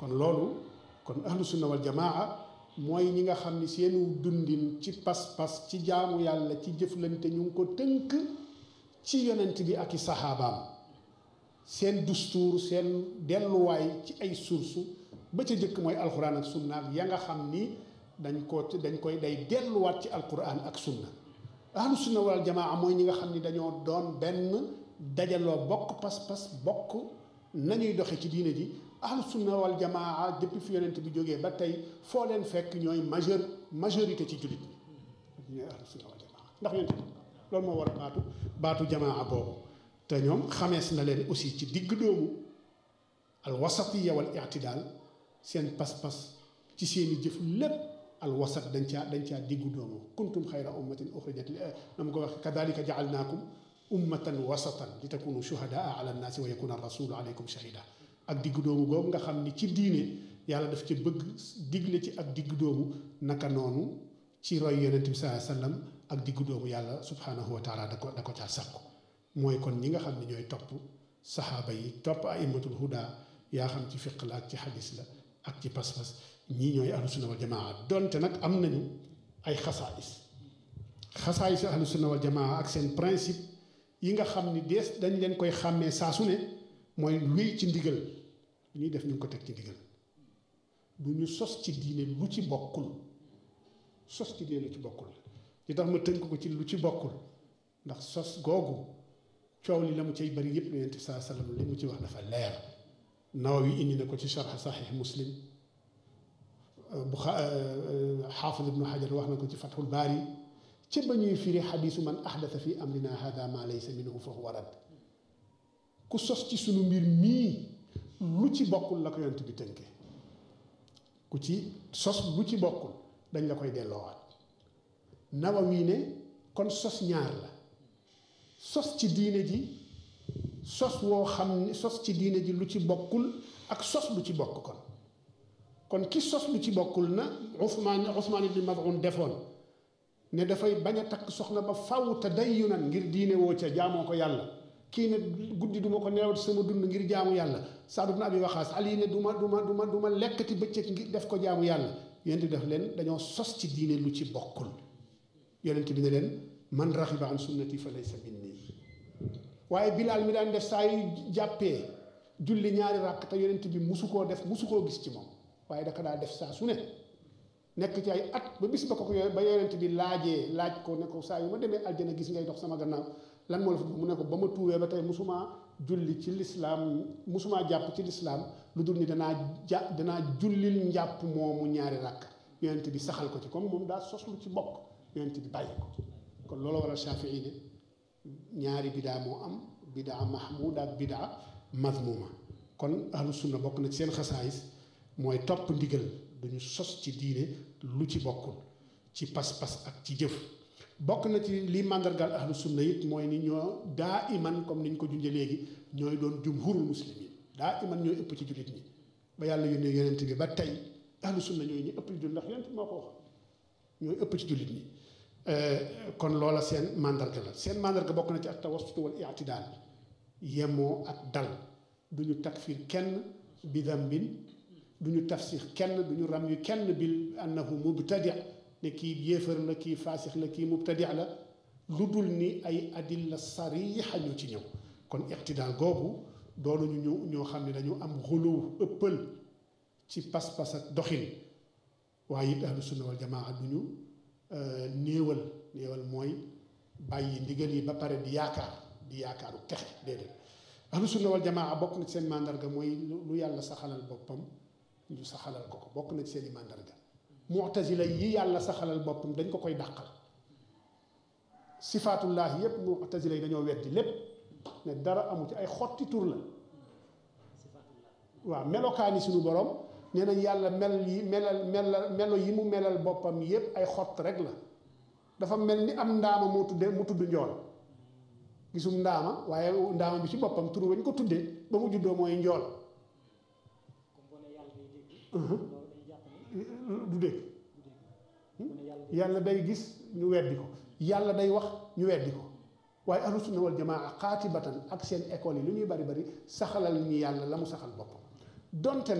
kon loolu kon ahlu sunna wal jamaa mooy ñi nga xam ni seenu dundin ci pas-pas ci jaamu yàlla ci jëflante ñu ngi ko tënk ci yonent bi ak i saxaabaam seen dustuur seen delluwaay ci ay source ba ca jëkk mooy alxuraan ak sunna ak ya nga xam ni dañ ko dañ koy day delluwaat ci alxuraan ak sunna ahlu sunna wal jamaa mooy ñi nga xam ni dañoo doon benn dajaloo bokk pas-pas bokk nañuy doxe ci diine ji ahlu sunna wal jamaa depuis fi yonent bi jógee ba tey foo leen fekk ñooy majeur majorité ci jullit ñi ñooy ahlu sunna wal jamaa ndax yonent bi loolu moo war a baatu baatu jamaa boobu te ñoom xamees na leen aussi ci digg doomu al wasatiya wal i'tidaal seen pas-pas ci seeni jëf lépp al wasat dañ caa dañ caa diggu doomu kuntum xayra ummatin uxrijat li na ma ko wax kadalika jaalnaakum ummatan wasatan li takunu shuhadaa ala nnaasi wa yakuna rasulu aleykum shahida ak diggu doomu boobu nga xam ni ci diine yàlla daf ci bëgg digle ci ak diggu doomu naka noonu ci roy yonent bi saa sallam ak diggu doomu yàlla subhanahu wa taala da ko da ko caa sàkku mooy kon ñi nga xam ne ñooy topp saxaaba yi topp aimatul huda yaa xam ci fiq la ak ci xadis la ak ci pas-pas ñii ñooy ahlu sunna wal jamaa donte nag am nañu ay xasaayis xasaayis ahlu sunna wal jamaa ak seen principe yi nga xam ni dees dañ leen koy xàmmee saa su ne mooy wéy ci ndigal lu ñuy def ñu ngi ko teg ci ndigal du ñu sos ci diine lu ci bokkul sos ci diine lu ci bokkul li tax ma tënk ko ci lu ci bokkul ndax sos googu coow li la mu cay bari yëpp yonent bi saa sallam li mu ci wax dafa leer Nawawi indi na ko ci sharh saxiix muslim bu xaafid ibnu xajar wax na ko ci fathul baari ci ba ñuy firi xadiisu man ahdata fi amrina hada ma laysa minhu fa huwa rad ku sos ci sunu mbir mii lu ci bokkul la ko yonent bi tënke ku ci sos lu ci bokkul dañ la koy delloowaat Nawawi ne kon sos ñaar la sos ci diine ji sos woo xam ne sos ci diine ji lu ci bokkul ak sos lu ci bokk kon kon ki sos lu ci bokkul na Usmaan Usmaan ibn Maz'un defoon ne dafay bañ a takk soxna ba faw te dayyunan ngir diine woo ca jaamoo ko yàlla kii ne guddi duma ko nelaw sama dund ngir jaamu yàlla Saad ibn Abi Waqaas Ali ne du ma du ma du ma du ma lekkati bëccëg ngir def ko jaamu yàlla yonent bi def leen dañoo sos ci diine lu ci bokkul yonent bi ne leen man raxiba an sunnati fa laysa minni waaye Bilaal mi daan def saa yu jàppee julli ñaari ràkk te yonent bi musu koo def musu koo gis ci moom waaye daka daa def saa su ne nekk ci ay at ba bis ba ko ko ba yonent bi laajee laaj ko ne ko saa yu ma demee aljana gis ngay dox sama gannaaw lan moo la fa mu ne ko ba ma tuubee ba tey musumaa julli ci lislaam musumaa jàpp ci lislaam lu dul ni danaa ja danaa jullil njàpp moomu ñaari ràkk yonent bi saxal ko ci comme moom daa sos lu ci bokk yonent bi bàyyi ko kon loolu waral Shafii ne ñaari bidaa moo am bidaa mahmuda ak bidaa mazmuma kon ahlu sunna bokk na ci seen xasaayis mooy topp ndigal duñu sos ci diine lu ci bokkul ci pas-pas ak ci jëf bokk na ci li màndargaal ahlu sunna it mooy ni ñoo daa iman comme niñ ko junjee léegi ñooy doon jumhurul muslimin daa iman ñooy ëpp ci jullit ñi ba yàlla yónnee yonent bi ba tey ahlu sunna ñooy ñi ëpp ci jullit ndax yonent moo ko wax ñooy ëpp ci jullit ñi kon loola seen màndarga la seen màndarga bokk na ci ak tawassut wal i'tidaal yemoo ak dal du ñu takfir kenn bi dambin du ñu tafsir kenn du ñu ram yu kenn bil annahu mubtadi ne kii yéefar la kii faasix la kii mubtadi la lu dul ni ay adilla sariixa ñu ci ñëw kon i'tidaal googu doonuñu ñu ñoo xam ne dañu am xuluw ëppal ci pas-pas ak doxin waaye it ahlu sunna wal jamaa du ñu néewal néewal mooy bàyyi ndigal yi ba pare di yaakaar di yaakaaru texe déedéet ahlu sunna wal jamaa bokk na ci seen màndarga mooy lu yàlla saxalal boppam ñu saxalal ko ko bokk na ci seen i màndarga mu'tazila yi yàlla saxalal boppam dañ ko koy dàqal sifaatullahi yépp mu'tazila yi dañoo weddi lépp ne dara amu ci ay xotti tur la waaw melokaani suñu borom nee nañ yàlla mel yi melal melal melo yi mu melal boppam yépp ay xott rek la dafa mel ni am ndaama moo tudde mu tudd njool gisum ndaama waaye ndaama bi ci boppam tur wañ ko tuddee ba mu juddoo mooy njool du dégg yàlla day gis ñu weddi ko yàlla day wax ñu weddi ko waaye ahlu sunna wal jamaa xaatibatan ak seen école yi lu ñuy bari bari saxalal ñi yàlla la mu saxal boppam donte